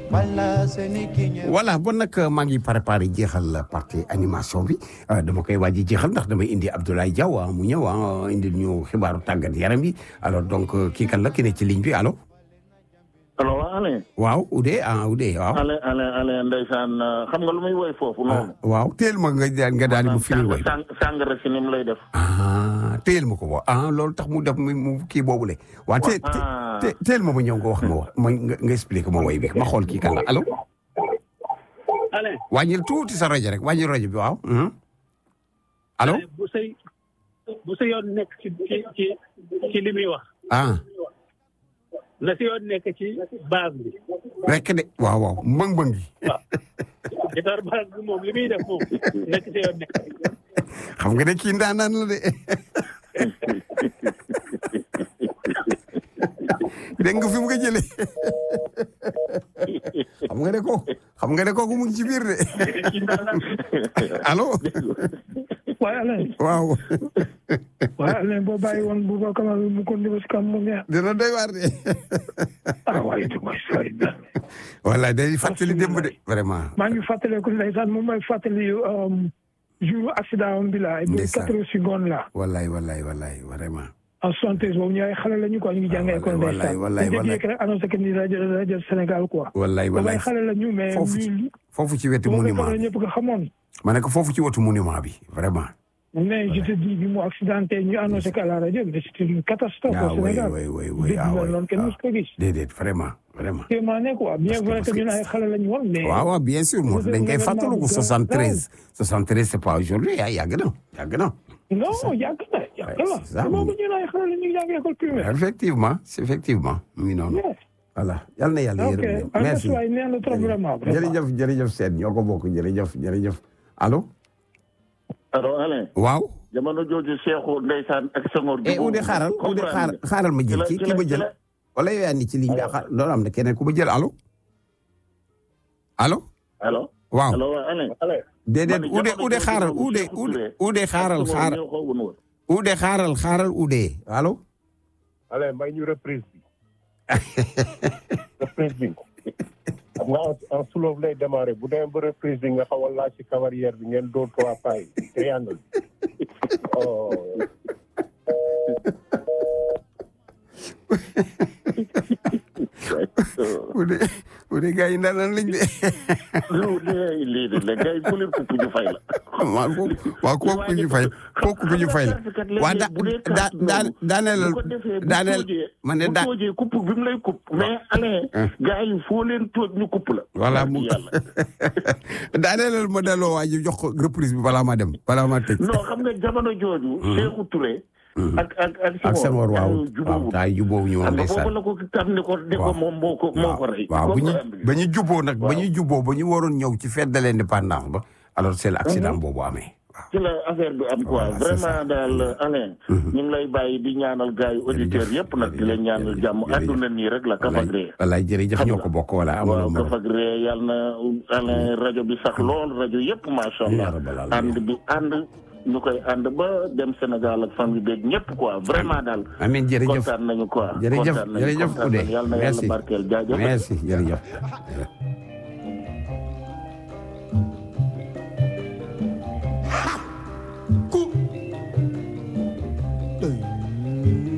voilà bon nag maa ngi préparé jeexal partie animation bi dama koy waaj jeexal ndax damay indi Abdoulaye Diaw mu ñëw ah indi ñu xibaaru tàggat yaram yi alors donc kii kan la ki ne ci ligne bi allo. allo waa Alain. waaw Oudé ah Oudé waaw. Alain Alain Alain ndeysaan xam nga lu muy woy foofu noonu. waaw teel ma nga nga daal di mu firi woy. sàng sàngara si ni mu lay def. ah teel ma ko wax ah loolu tax mu def mu kii boobule. waa te te teel ma ma ñëw nga wax ma wax ma nga expliqué ma woy bi ma xool kii kan la allo. Alain. wàññil tuuti sa rajo rek wàññil rajo bi waaw. allo. bu say bu sa yoon nekk ci ci ci li muy wax. ah. na si yoon nekk ci base bi. rek de waaw waaw mbëng-mbëng gi. waaw guitare base bi moom li muy def moom nekk si yoon nekk. xam nga ne kii ndaanaan la de. dégg nga fi mu ko jëlee. xam nga ne kooku xam nga ne kooku mu ngi ci biir de. allo. waaye Alain. waaw. waaye Alain boo bàyyi woon bu ba kamal mu ko ndimbal si kam mu neex. dina doy waar de. ah waaye du mooy sori na. voilà day fàttali démb de vraiment. maa ngi fàttaliku ndeysaan moom mooy fàttali jour accident am bi la. ndeysaan quatre secondes la. wallaay wallaay wallaay vraiment. en soixante-treize boobu ñu ay xale la ñu quoi ñu ngi jàngee école wallaay wallaay ñu wallaay jékki rek annoncé que ni rajo rajo Sénégal quoi. wallaay boobu wallaay ay xale la ñu mais. foofu ci ñu foofu ci wetu moom monument la bi ñëpp nga xamoon. ma ne ko foofu ci wetu monument bi vraiment. mais je te dis bi mu accidenté ñu annoncé que à la rajo mais c'était une catastrophe ah au oui Sénégal. oui oui oui dégg ah nga oui loolu kenn ah. mos ko gis. déedéet vraiment vraiment. téemaane quoi bien Parce que- vrai que parce que- ñun ay xale la ñu woon mais. waaw waaw bien sûr moo dañ koy fàttaliku 73 73 c'est pas aujourd'hui ah yàgg na yàgg na. non yàgg na yàgg Ouais, na c'est ça. te boobu ñun ay xale la ñu ngi jàng école primaire. effectivement c'est effectivement mu ngi noonu. yes voilà yal na yàlla ok yërëm leen. en merci tout cas nee na trop vraiment. vraiment. jërëjëf jërëjëf Sène ñoo ko bokk jërëjëf jërëjëf allo. allo Alain. waaw. jamono jooju Cheikhou ndeysaan ak Senghor. eh Oudé xaaral Oudé xaaral xaaral ma jël kii kii ma jël. wala yow yaa ni ci ligne bi ah loolu am na keneen ku ma jël allo. allo. allo. waaw allo waa Alain. déedéet man Oudé jamono Oudé jooju xaaral moom Oudé Cheikhou Oudé Touré. Oudé xaaral Senghor xaaral ñoo ko woon woon. Oudé xaaral xaaral Oudé allo. Alain may ñu reprise bi reprise bi xam nga en en soulevé lay démarré bu demee ba reprise bi nga xaw a laaj ci cavalière bi ngeen dóor trois pas yi triangle oh Oudé Oudé gars yi ndaanaan lañ de. lii lii de la gars yi ku leen kupp ñu fay la. waaw kooku waaw kooku ñu fay kooku ñu fay la. waa da da da daaneel bu ko defee bu daaneel toojee man de bu da toojee kupp bi mu lay kupp mais Alain gars yi foo leen tooj ñu kupp la. voilà mu yàlla. daaneelal ma delloo waa ji jox ko reprise bi balaa ma dem balaa ma tëj. non xam nga jamono jooju. Cheikhou Touré. ak ak ak ak Senghor waaw gars yi waaw jubóowul. taay jubóowu ñu woon xam nga boobu ndeysaan. la ko tam ne ko ne ko waaw moom moo ko moo ko rey. waaw bu ñu Comprendre nga. ba ñu juboo nag ba Waaw. ñu juboo ba ñu waroon ñëw ci fête de l'indépendance ba alors c'est l'accident boobu amee waaw. ci la affaire bi am quoi Voilà, c'est ça. vraiment daal Alain. ñu ngi lay bàyyi di ñaanal gars yi auditeurs yëpp nag di leen ñaanal jàmm jërëjëf. àdduna nii rek la kafagree. wallaay jërëjëf ñoo ko bokk wala amul waaw morom. kafagree yàlla na Alain rajo bi sax lool rajo yëpp macha allah Ya rabbal alamin. ànd bi ànd ñu koy ànd ba dem Sénégal ak famille beeg ñëpp quoi vraiment daal. amiin jërëjëf kontaan nañu quoi. jërëjëf kontaan nañu, jërëjëf kontaan Oudé nañu. yàlla na merci yàlla barkeel jaajëf. merci jërëjëf